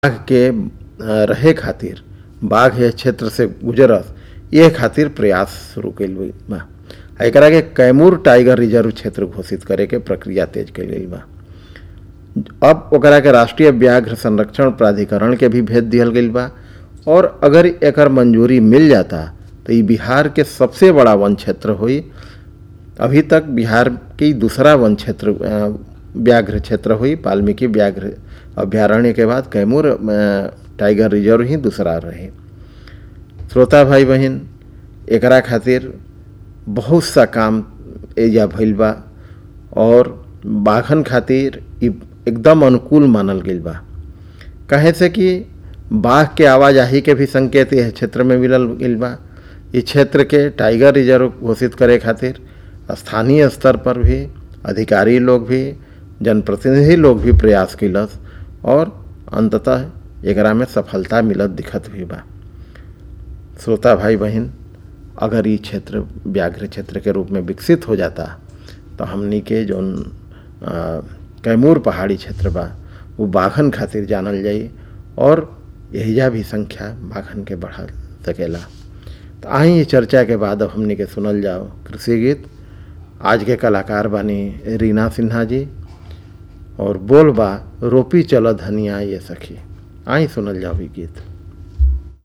बाघ के अ, रहे खातिर बाघ ये क्षेत्र से गुजरस ये खातिर प्रयास शुरू कइल गइल बा आ एकरा के कैमूर टाइगर रिजर्व क्षेत्र घोषित करे के प्रक्रिया तेज कइल गइल बा अब ओकरा के राष्ट्रीय व्याघ्र संरक्षण प्राधिकरण के भी भेज दिहल गइल बा और अगर एकर मंजूरी मिल जाता तो ई बिहार के सबसे बड़ा वन क्षेत्र होई अभी तक बिहार की दूसरा वन क्षेत्र अ, व्याघ्र क्षेत्र हुई वाल्मीकि व्याघ्र अभ्यारण्य के बाद कैमूर अ, टाइगर रिजर्व ही दूसरा रहे श्रोता भाई बहन एकरा खातिर बहुत सा काम एजा भइल बा और बाघन खातिर ई एकदम अनुकूल मानल गइल बा कहे से कि बाघ के आवाजाही के भी संकेत यह क्षेत्र में मिलल गइल बा इस क्षेत्र के टाइगर रिजर्व घोषित करे खातिर स्थानीय स्तर पर भी अधिकारी लोग भी जनप्रतिनिधि लोग भी प्रयास कैलस और अंततः एकरा में सफलता मिलत दिखत भी बा श्रोता भाई बहन अगर ये क्षेत्र व्याघ्र क्षेत्र के रूप में विकसित हो जाता तो हमनी के जौन अ, कैमूर पहाड़ी क्षेत्र बा वो बाघन खातिर जानल जाई और यहिजा भी संख्या बाघन के बढ़ा सकेला तो आई ये चर्चा के बाद अब हमनी के सुनल जाओ कृषि गीत आज के कलाकार बानी रीना सिन्हा जी और बोल बा रोपी चल धनिया ये सखी आई सुनल जाओ ई गीत